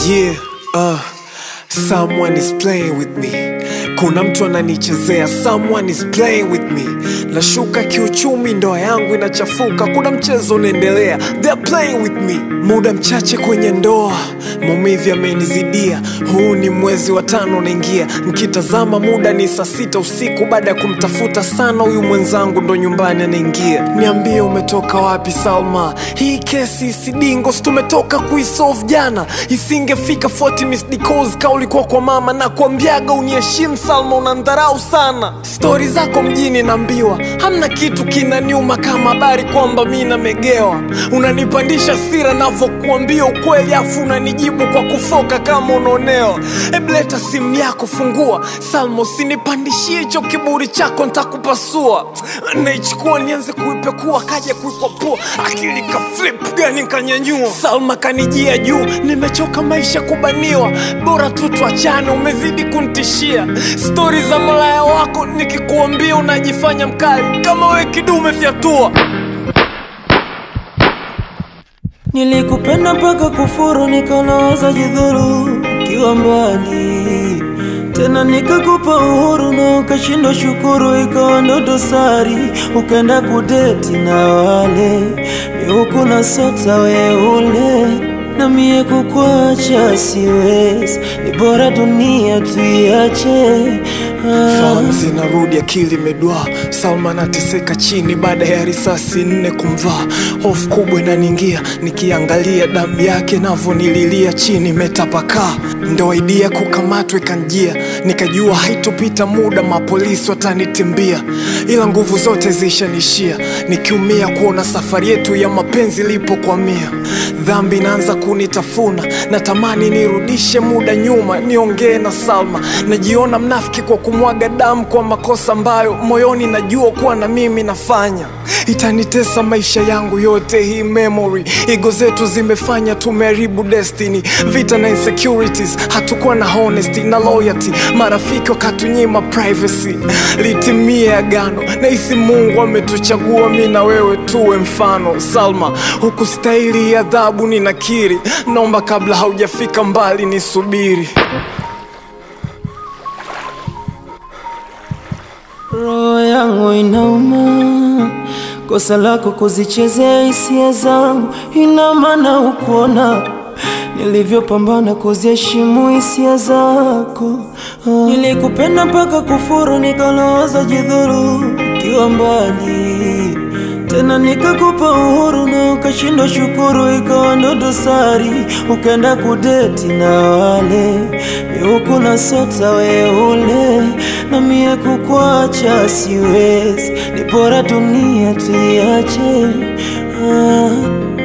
Yeah, uh, someone is playing with me. Kuna mtu ananichezea, someone is playing with me. Nashuka kiuchumi, ndoa yangu inachafuka, kuna mchezo unaendelea, they're playing with me. Muda mchache kwenye ndoa, maumivu yamenizidia. Huu ni mwezi wa tano unaingia, nkitazama muda ni saa sita usiku. Baada ya kumtafuta sana huyu mwenzangu, ndo nyumbani anaingia. Niambie, umetoka wapi Salma? Hii kesi isidingo, si tumetoka kuisolve jana, isingefika 40 missed calls ka ulikuwa kwa mama na kuambiaga uniheshimu Salma, unandharau sana. Stori zako mjini naambiwa, hamna kitu kinaniuma kama habari kwamba mi namegewa. Unanipandisha sira navyokuambia ukweli, afu unanijibu kwa kufoka kama unaonewa. Hebu leta simu yako, fungua Salma, usinipandishie hicho kiburi chako, ntakupasua. Naichukua nianze kuipekua, kaja kuikwapua, akili ka flip gani kanyanyua. Salma kanijia juu, nimechoka maisha kubaniwa, bora tu tuachane, umezidi kunitishia. Stori za malaya wako nikikuambia unajifanya mkali, kama we kidume fyatua. Nilikupenda mpaka kufuru, nikawaza jidhuru kiwa mbali tena, nikakupa uhuru na ukashindwa shukuru, ikawa ndo dosari, ukaenda kudeti na wale miuku na sota weule na mie kukwacha siwezi, ni bora dunia tuiache. Fahamu zinarudi, akili imedwaa. Salma anateseka chini baada ya risasi nne kumvaa. Hofu kubwa inaniingia nikiangalia damu yake navyonililia chini imetapakaa. Ndo idea kukamatwa ikanjia, nikajua haitopita muda mapolisi watanitimbia, ila nguvu zote zishanishia, nikiumia kuona safari yetu ya mapenzi ilipokwamia. Dhambi inaanza kunitafuna, natamani nirudishe muda nyuma, niongee na Salma. Najiona mnafiki kwa kumwaga damu kwa makosa ambayo moyoni najua kuwa na mimi nafanya. Itanitesa maisha yangu yote hii memory. Ego zetu zimefanya tumeharibu destiny, vita na insecurities, hatukuwa na honesty na loyalty. Marafiki wakatunyima privacy, litimie agano. Nahisi Mungu ametuchagua mi na wewe tuwe mfano. Salma, hukustahili adhabu, ninakiri. Naomba kabla haujafika mbali nisubiri. Roho yangu inauma, kosa lako kuzichezea hisia zangu, ina maana ukuona nilivyopambana kuziheshimu hisia zako. Ah. Nilikupenda mpaka kufuru, nikaloza jidhuru kiwa mbali tena, nikakupa uhuru na ukashindwa shukuru, ikawa ndo dosari, ukaenda kudeti na wale miuku na sota weule, na mie kukwacha siwezi, ni bora dunia tuiache. Ah.